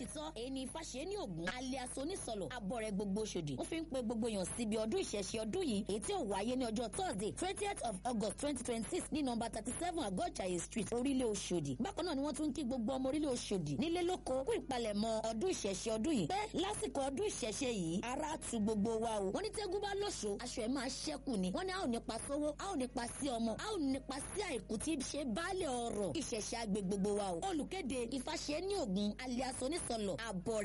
títọ́ èyí ni Ifáṣe ní Ògún alias onísọ̀lọ̀ abọ́rẹ̀ gbogbo Òṣòdì wọ́n fi ń pe gbogbo èèyàn síbi ọdún ìṣẹ̀ṣe ọdún yìí èyí tí ó wáyé ní ọjọ́ Thursday twentieth of August twenty twenty six ní nọ́mbà thirty seven Àgọ́jàyè street orílẹ̀ Òṣòdì bákan náà ni wọ́n tún kí gbogbo ọmọ orílẹ̀ Òṣòdì nílé lóko kú ìpalẹ̀mọ́ ọdún ìṣẹ̀ṣe ọdún yìí pé lásìkò ọdún ìṣẹ̀ṣe yìí ara tu gbogbo wa o wọ́n ní tẹ́gùn bá lóṣo aṣọ ẹ̀ máa ṣẹ́kù ni wọ́n ní a ò nípa sówó a ò nípa sí ọmọ a ò nípa sí àìkú tí ṣe baálé ọ̀rọ̀ ìṣẹ̀ṣe àgbè gbogbo wa o olùkéde Ifáṣe ní Ògún alias onísọ̀lọ̀ àbọ̀rẹ̀